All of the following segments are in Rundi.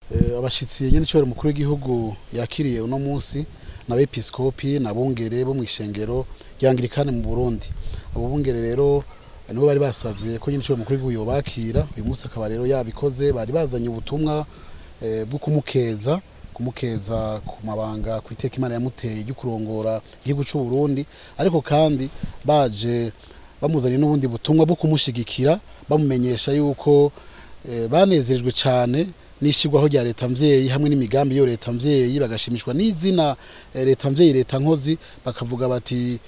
abashitsi nyene icobera umukuru w'igihugu yakiriye uno munsi n'abepiskopi n'abungere bo mw'ishengero rya Anglikane mu Burundi abo bungere rero nibo bari basavye ko nyene icobera umukuru w'igihugu yobakira uyu munsi akaba rero yabikoze bari bazanye ubutumwa bwo kumukeza kumukeza ku mabanga ku iteka imana yamuteye ryo kurongora igihugu c'u Burundi ariko kandi baje bamuzaniye n'ubundi butumwa bwo kumushigikira bamumenyesha yuko banezerejwe cane n'ishigwaho rya leta mvyeyi hamwe n'imigambi yo leta mvyeyi bagashimishwa n'izina leta mvyeyi leta nkozi bakavuga bati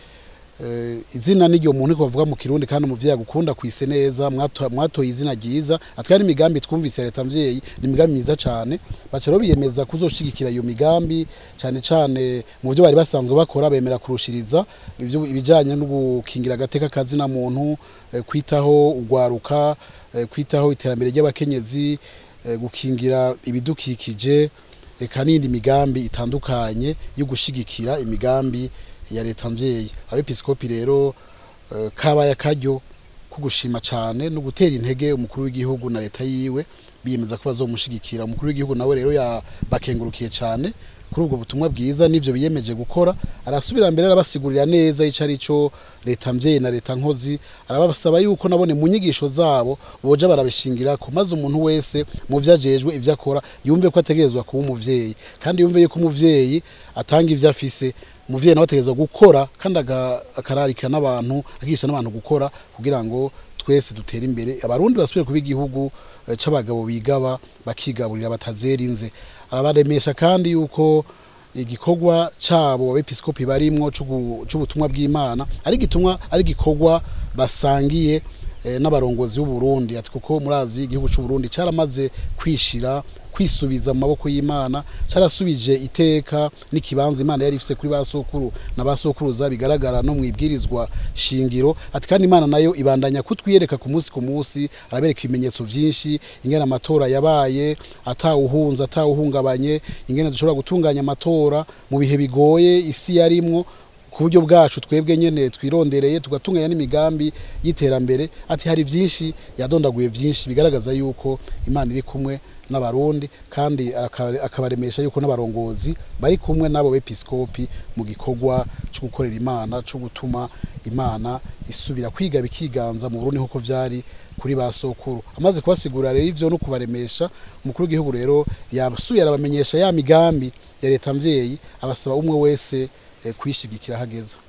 izina n'iryo muntu ko bavuga mu kirundi kandi umuvyeyi agukunda kwise neza mwatoye izina ryiza atwari imigambi twumvise leta mvyeyi ni imigambi myiza cane baca rero biyemeza kuzoshigikira iyo migambi cane cane mu byo bari basanzwe bakora bemera kurushiriza ibijanye no gukingira agateka kazina muntu kwitaho ugwaruka kwitaho iterambere ry'abakenyezi gukingira ibidukikije eka n'indi migambi itandukanye yo gushigikira imigambi ya leta mvyeyi abepiskopi rero kabaye akaryo ko gushima cane no gutera intege umukuru w'igihugu na leta yiwe biyemeza ko bazomushigikira umukuru w'igihugu nawe rero yabakengurukiye cane kuri ubwo butumwa bwiza n'ivyo biyemeje gukora arasubira mbere arabasigurira neza ico arico leta mvyeyi na leta nkozi arabasaba yuko nabone mu nyigisho zabo boja barabishingirako maze umuntu wese mu vyo ajejwe ivyo akora yumve ko ategerezwa kuba umuvyeyi kandi yumve yuko umuvyeyi atanga ivyo afise umuvyeyi nawe ategerezwa gukora kandi akararikira n'abantu akigisha n'abantu gukora kugira ngo twese dutere imbere abarundi basubire kuba igihugu c'abagabo bigaba bakigaburira batazera inze arabaremesha kandi yuko igikorwa cabo abepiskopi barimwo c'ubutumwa bw'Imana ari gitumwa ari gikorwa basangiye n'abarongozi b'u Burundi ati kuko murazi igihugu c'u Burundi caramaze kwishira kwisubiza mu maboko y'Imana carasubije iteka n'ikibanza Imana yari ifise kuri basokuru na basokuruza bigaragara no mwibwirizwa shingiro ati kandi Imana nayo ibandanya kutwiyereka ku munsi ku munsi arabereka ibimenyetso vyinshi ingene amatora yabaye atawuhunza atawuhungabanye ingene dushobora gutunganya amatora mu bihe bigoye isi yarimwo ku buryo bwacu twebwe nyene twirondereye tugatunganya n'imigambi y'iterambere ati hari vyinshi yadondaguye vyinshi bigaragaza yuko Imana iri kumwe n'abarundi kandi akabaremesha yuko n'abarongozi bari kumwe n'abo bepiskopi mu gikorwa cyo gukorera Imana cyo gutuma Imana isubira kwiga bikiganza mu Burundi nkuko vyari kuri basokuru amaze kubasigura rero ivyo no kubaremesha umukuru w'igihugu rero yabasuye arabamenyesha ya migambi ya leta mvyeyi abasaba umwe wese kwishigikira hageza